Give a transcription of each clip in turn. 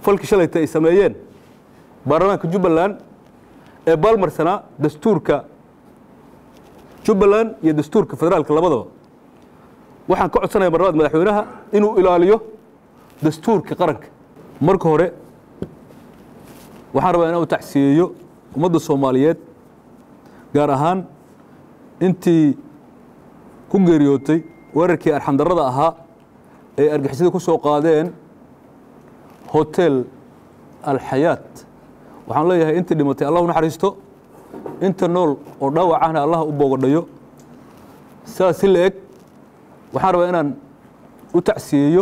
falkii shalayta ay sameeyeen baarlamaanka jubbaland ee baalmarsanaa dastuurka jubbaland iyo dastuurka federaalka labadaba waxaan ka codsanaya mar labaad madaxweynaha inuu ilaaliyo dastuurka qaranka marka hore waxaan rabaa inaan u tacsiyeeyo ummadda soomaaliyeed gaar ahaan intii ku geeriyootay weerarkii arxandarrada ahaa ee argixisada ku soo qaadeen hotel alxayaat waxaan leeyahay intii dhimatay allah u naxariisto inta nool oo dhaawac ahna allah u boogadhayo sidaas si la eg waxaan rabaa inaan u tacsiyeeyo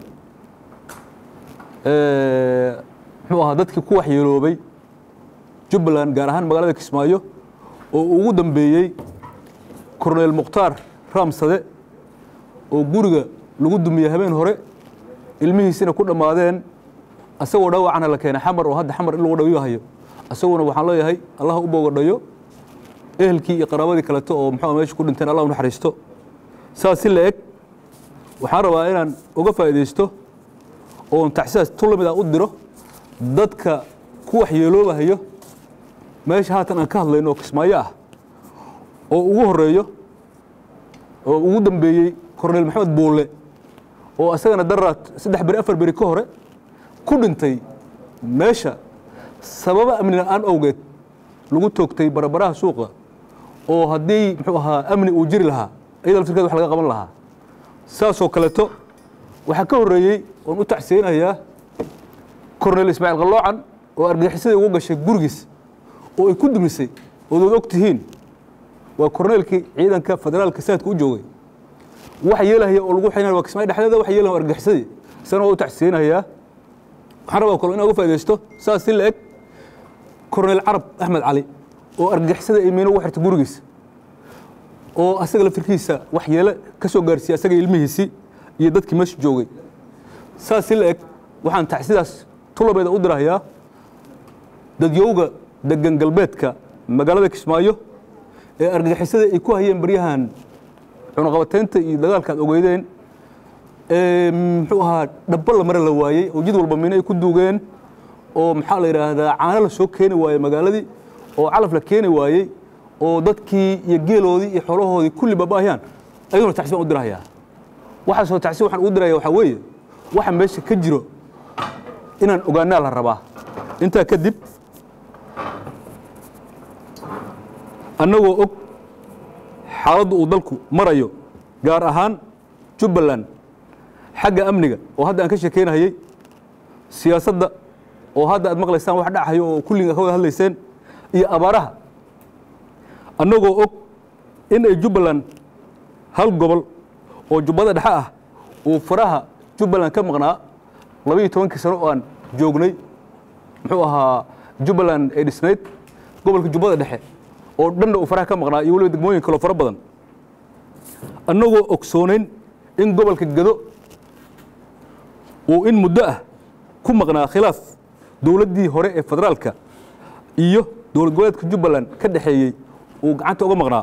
muxuu ahaa dadkii ku waxyeeloobay jubbaland gaar ahaan magaalada kismaayo oo ugu dambeeyey korneyl mukhtaar raamsade oo guriga lagu dumiyey habeen hore ilmihiisina ku dhammaadeen asagoo dhaawacana la keenay xamar oo hadda xamar in lagu dhawiyo hayo asaguna waxaan leeyahay allah u boogadhayo ehelkii iyo qaraabadii kaleto oo muxuu meesha ku dhinteen allah u naxariisto saas si la eg waxaan rabaa inaan uga faa'iidaysto oon taxsiyaas tu lamid ah u diro dadka ku waxyeeloobahayo meesha haatan aan ka hadlayno oo kismaayo ah oo ugu horeeyo oo ugu dambeeyey korneyl maxamed buulle oo asagana daraad saddex beri afar beri ka hore ku dhintay meesha sababa amni la-aan awgeed lagu toogtay barabaraha suuqa oo haddii muxuu ahaa amni uu jiri lahaa iyada laftirkeed wax laga qaban lahaa saasoo kaleeto waxaa ka horreeyey oon u tacsiyeynayaa korneyl ismaaciil qalloocan oo argagixisadii ugu gashay gurigiis oo ay ku dumisay ood og tihiin waa korneylkii ciidanka federaalka saadka u joogay waxa yeelahaya oo lagu xinaya waa kismaayo dhexdeeda waxa yeelaya waa argagixisadii isagana waa u tacsiyeynayaa waxaan rabaa kalo inaan uga faaidaysto saas si la eg korneyl carab axmed cali oo argagixisada ay miino ugu xirtay gurigiisa oo asaga laftirkiisa wax yeele ka soo gaarsiiyey asaga ilmihiisii iyo dadkii meesha joogay saas si la eg waxaan tacsidaas tulabeeda u dirahayaa dadyowga degan galbeedka magaalada kismaayo ee argagixisada ay ku hayeen baryahan cunaqabataynta iyo dagaalka ad ogeydeen muxuu ahaa dhabba la mare la waayey oo jid walba mino ay ku duugeen oo maxaa la yidhaahdaa caano la soo keeni waayey magaaladii oo calaf la keeni waayey oo dadkii iyo geeloodii iyo xoolahoodii kulli baaba'ayaan ayaguna tacsi baan u dirahayaa waxaasoo tacsi waxaan ugu diraya waxaa weeye waxa meesha ka jiro inaan ogaanaa la rabaa intaa kadib annagoo og xaaladdu uu dalku marayo gaar ahaan jubbaland xagga amniga oo hadda aan ka sheekeynahayey siyaasadda oo hadda aad maqlaysaan wax dhacayo oo kulliga ka wada hadlayseen iyo abaaraha annagoo og in ay jubbaland hal gobol oo jubbada dhexe ah uu faraha jubbaland ka maqnaa labaiyo tobankii sano oo aan joognay muxuu ahaa jubbaland ay dhisnayd gobolka jubbada dhexe oo dhanna uu faraha ka maqnaa iyo weliba degmooyin kaloo fara badan annagoo ogsoonayn in gobolka gado uu in muddo ah ku maqnaa khilaaf dowladdii hore ee federaalka iyo dowlad goboleedka jubbaland ka dhexeeyey uu gacanta uga maqnaa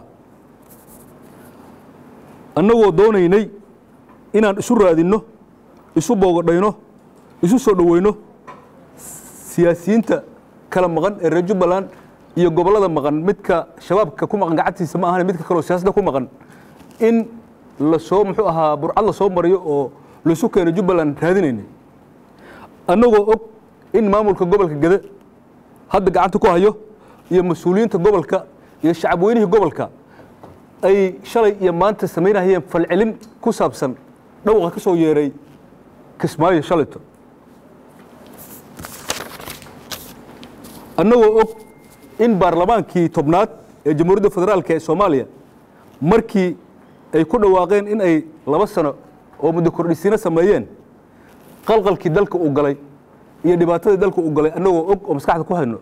annagoo doonaynay inaan isu raadinno isu boogadhayno isu soo dhoweyno siyaasiyiinta kala maqan ee reer jubbaland iyo gobollada maqan midka shabaabka ku maqan gacantiisa ma ahan midka kaleo siyaasadda ku maqan in lasoo muxuu ahaa burcad la soo mariyo oo laisu keeno jubbaland raadinaynay annagoo og in maamulka gobolka gede hadda gacanta ku hayo iyo mas-uuliyiinta gobolka iyo shacabweynihii gobolka ay shalay iyo maanta samaynahayeen falcelin ku saabsan dhawaqa ka soo yeeray kismaayo shalayto annagoo og in baarlamaankii tobnaad ee jamhuuriyadda federaalka ee soomaaliya markii ay ku dhawaaqeen in ay laba sano oo muddo kordhisiino sameeyeen qalqalkii dalka uu galay iyo dhibaatadii dalka uu galay annagoo og oo maskaxda ku hayno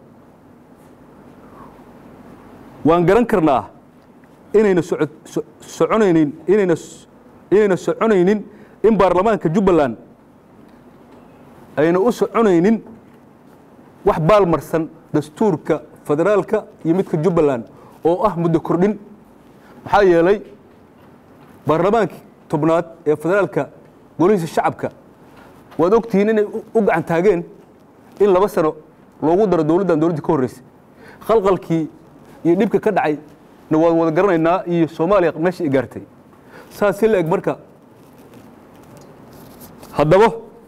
waan garan karnaa inayna soconaynin inayna inayna soconaynin in baarlamaanka jubbaland ayna u soconaynin wax baalmarsan dastuurka federaalka iyo midka jubbaland oo ah muddo kordhin maxaa yeelay baarlamaankii tobnaad ee federaalka golihiisa shacabka waad ogtihiin inay u gacan taageen in laba sano loogu daro dowladdan dowladdii ka horreysay khalqalkii iyo dhibka ka dhacay na waan wada garanaynaa iyo soomaaliya meesha ay gaartay saas si la eg marka haddaba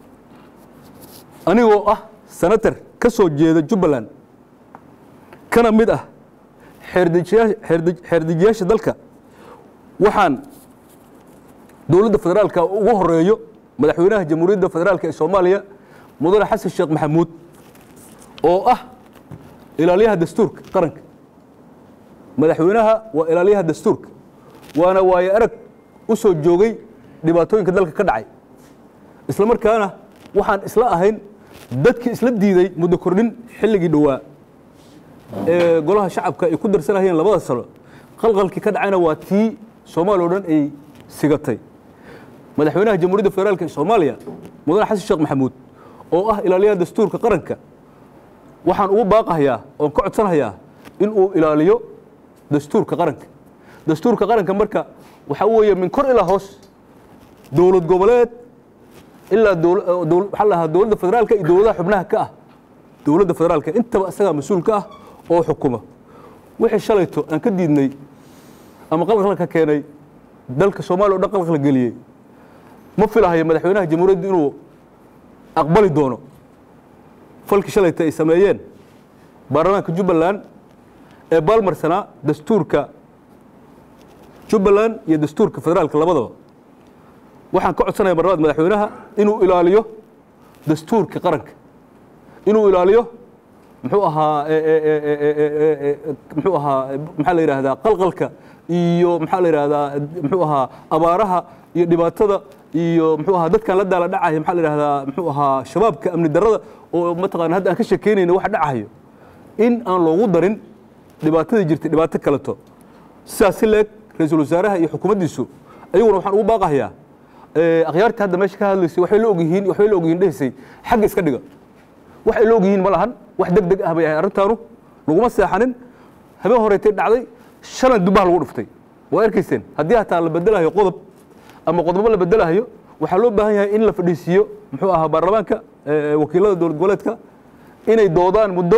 anigoo ah senator ka soo jeeda jubbaland kana mid ah xeerdejiyaa- xeerde- xeerdejiyaasha dalka waxaan dowladda federaalka ugu horeeyo madaxweynaha jamhuuriyadda federaalka ee soomaaliya mudane xasan sheekh maxamuud oo ah ilaaliyaha dastuurka qaranka madaxweynaha waa ilaaliyaha dastuurka waana waayo arag u soo joogay dhibaatooyinka dalka ka dhacay isla markaana waxaan isla ahayn dadkii isla diiday muddo kordhin xilligii dhowaa ee golaha shacabka ay ku darsanayeen labada sano qalqalkii ka dhacayna waa tii soomaaliya o dhan ay sigatay madaxweynaha jamhuuriyadda federaalk ee soomaaliya mudane xasan sheekh maxamuud oo ah ilaaliyaha dastuurka qaranka waxaan ugu baaqahayaa oon ka codsanahayaa in uu ilaaliyo dastuurka qaranka dastuurka qaranka marka waxaa weeye min kor ilaa hoos dowlad goboleed ilaa dowl- dowl- waxaa la dhahaa dowladda federaalka iyo dowladaha xubnaha ka ah dowladda federaalka intaba isagaa mas-uul ka ah oo xukuma wixii shalayto aan ka diidnay ama qalqalka keenay dalka soomaaliya o dhan qalqal geliyey ma filahayo madaxweynaha jamhuuriyadda inuu aqbali doono falkii shalayta ay sameeyeen baarlamaanka jubbaland ee baalmarsanaa dastuurka jubbaland iyo dastuurka federaalka labadaba waxaan ka codsanaya marlabaad madaxweynaha inuu ilaaliyo dastuurka qaranka inuu ilaaliyo muxuu ahaa e- e- e- e- e- e- e- e- muxuu ahaa maxaa la yidhaahdaa qalqalka iyo maxaa la yidhaahdaa muxuu ahaa abaaraha iyo dhibaatada iyo muxuu ahaa dadkan la daala dhacaya maxaa la yidhaahdaa muxuu ahaa shabaabka amni darrada oo mataqaana hadda aan ka sheekeynayna waxa dhacayo in aan loogu darin dhibaatadii jirtay dhibaato kaleto sidaas si leeg ra-iisul wasaaraha iyo xukuumaddiisu ayaguna waxaan ugu baaqahayaa eh, akhyaartii hadda meesha ka hadlaysay waxbay la ogyihiin waxbay la ogyihiin dhehaysay xagga iska dhiga wax ay la ogyihiin ma lahan wax deg deg ah bay ahay arrintaanu laguma seexanin habeen horeetay dhacday shalan dubbaha lagu dhuftay waa arkayseen haddii hataa la bedelahayo qodob ama qodobo la bedelahayo waxaa loo baahan yahay in la fadhiisiiyo muxuu ahaa baarlamaanka eh, wakiilada dowlad goboleedka inay doodaan muddo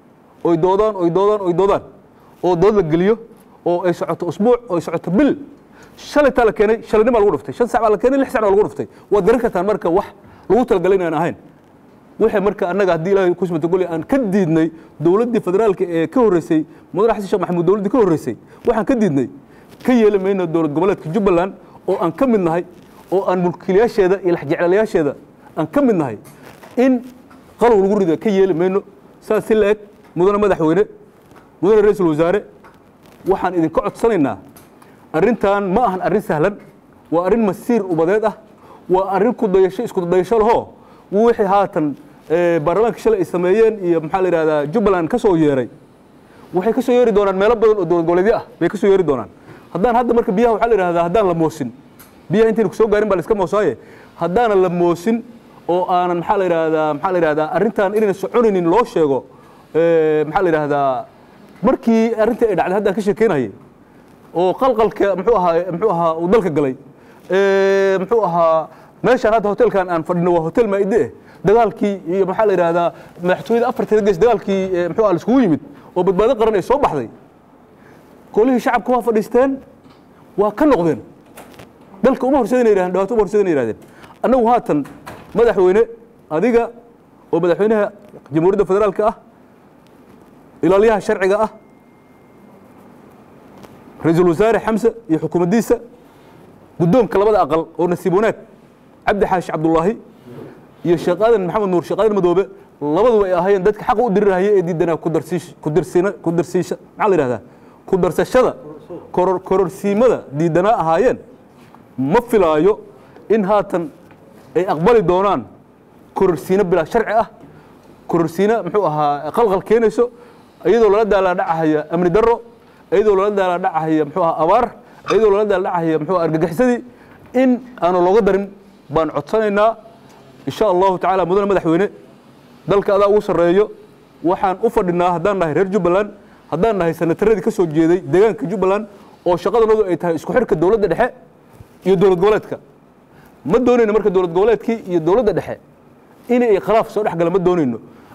oy doodaan oy doodaan oy doodaan oo dood la geliyo oo ay socoto usbuuc oo ay socoto bil shalaytaa la keenay shalaynin baa lagu dhuftay shan sac baa la keenay lix sac baa lagu dhuftay waad garan kartaan marka wax lagu talagalay inaan ahayn wixii marka annaga haddii ilaahay ku smatagoli aan ka diidnay dowladdii federaalka ee ka horreysay mudane xasan sheekh maxamuud dowladdii ka horreysay waxaan ka diidnay ka yeeli mayno dowlad goboleedka jubbaland oo aan ka mid nahay oo aan mulkiilayaasheeda iyo laxjeclayaasheeda aan ka mid nahay in qalow lagu rido ka yeeli mayno saas si la eg mudane madaxweyne mudane ra-iisul wasaare waxaan idinka codsanaynaa arrintan ma ahan arrin sahlan waa arrin masiir ubadeed ah waa arrin ku dayasho isku dayasho lahoo wixii haatan eh, baarlamaanka shalay ay sameeyeen iyo maxaa la yidhahdaa jubbaland ka soo yeeray waxay ka soo yeeri doonaan meelo badan oo dowlad goboleedyo ah bay ka soo yeeri doonaan haddaan hadda marka biyaha waxaa la yidhahdaa haddaan la moosin biyaha intayna kusoo gaarin baa la iska moosaaye haddaanan la moosin oo aanan maxaa la yidhahdaa maxaa la yidhahdaa arrintan inayna soconaynin loo sheego eh, maxaa la yidhahdaa markii arrintii ay dhacday haddaan ka sheekeynayay oo qalqalka muxuu ahaa muxuu ahaa uu dalka galay ee muxuu ahaa meeshaan hadda hotelkan aan fadhino waa hotel maa'ide eh dagaalkii iyo maxaa la yidhaahdaa madaxtooyada afarteeda gees dagaalkii ee muxuu ahaa la iskugu yimid oo badbaado qaran ay soo baxday golihii shacabka waa fadhiisteen waa ka noqdeen dalka uma horseedana yidhahdeen dhibaato uma horseedana yidhahdeen annagu haatan madaxweyne adiga oo madaxweynaha jamhuuriyadda federaalka ah ilaaliyaha sharciga ah ra-iisul wasaare xamse iyo xukuumaddiisa guddoonka labada aqal oo nasiib wanaag cabdi xaashi cabdullaahi iyo sheekh aadan maxamed nuur sheekh aadan madoobe labaduba ay ahaayeen dadka xaqa u dirirahaya ee diidanaa kudarsiish kudarsiina kudarsiisha maxaa la yidhahdaa ku darsashada koror kororsiimada diidanaa ahaayeen ma filaayo in haatan ay aqbali doonaan kororsiino bilaa sharci ah kororsiina muxuu ahaa qalqal keenayso iyadoo lala daalaa dhacahaya amni darro iyadoo lala daalaa dhacahaya muxuu ahaa abaar iyadoo lala daala dhacahaya muxuu ahaa argagixisadii in aanu looga darin baan codsanaynaa insha allahu tacaala mudane madaxweyne dalka adaa ugu sarreeyo waxaan u fadhinaa haddaan nahay reer jubbaland haddaan nahay sanataradii ka soo jeeday deegaanka jubbaland oo shaqadanadu ay tahay isku xidhka dowladda dhexe iyo dowlad goboleedka ma doonayno marka dowlad goboleedkii iyo dowladda dhexe inay khilaaf soo dhex gala ma doonayno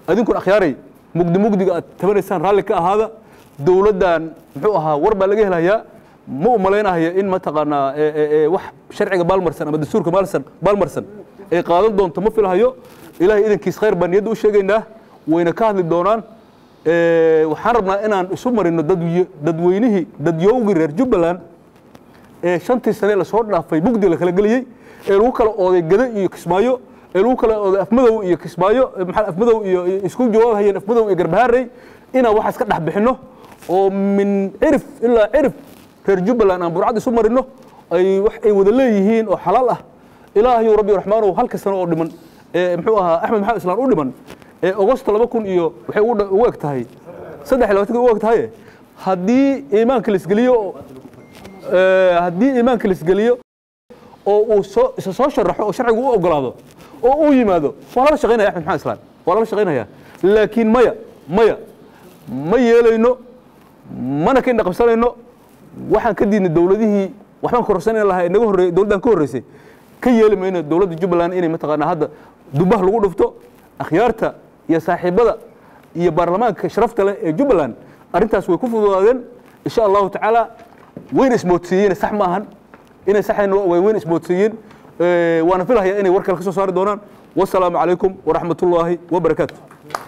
adinkuna akhyaaray mugdi mugdiga aad tabanaysaan raalli ka ahaada dowladdan muxuu ahaa war baa laga helayaa ma u malaynahaya in mataqaanaa wax sharciga baalmarsan ama dastuurka maalsan baalmarsan ay qaadan doonto ma filahayo ilaahay idankiis khayr baan niyadda u sheegaynaa wayna ka hadli doonaan waxaan rabnaa inaan isu marino dadweynihii dadyowgii reer jubbaland ee shantii sane lasoo dhaafay mugdi la kala geliyey ee lagu kala ooday gado iyo kismaayo ee lagu kala ooday afmadow iyo kismaayo maxaa afmadow iyo isku jawaabhayeen afmadow iyo garbahaarey inaan waxaas ka dhex bixinno oo min cirif ilaa cirif reer jubbaland aan burcad isu marino ay wax ay wada leeyihiin oo xalaal ah ilaahayu rabbi raxmaanow halka sano oo dhiman ee muxuu ahaa axmed maxamed islaan u dhiman ee ogosto laba kun iyo waxay ugu eg tahay saddex iyo labatanka ugu eg tahay haddii iimaanka laisgeliyo haddii iimaanka laisgeliyo oo uu soo isa soo sharaxo oo sharcigu u ogolaado oo uu yimaado waa lala shaqaynaya axmed maxamed islaan waa lala shaqaynaya laakiin maya maya ma yeelayno mana ka indha qabsanayno waxaan ka diidnay dowladihii waxbaan kororsanayna lahaa naga horreey dowladdan ka horreysay ka yeeli mayno dowladda jubbaland inay mataqaanaa hadda dubaha lagu dhufto akhyaarta iyo saaxiibada iyo baarlamaanka sharafta leh ee jubbaland arrintaas way ku fududaadeen insha allahu tacaala wayna ismoodsiiyeen sax ma ahan inay saxayn way wayna ismoodsiiyeen waana filahayaa inay war kale ka soo saari doonaan wasalaamu calaykum waraxmat ullaahi wabarakaatu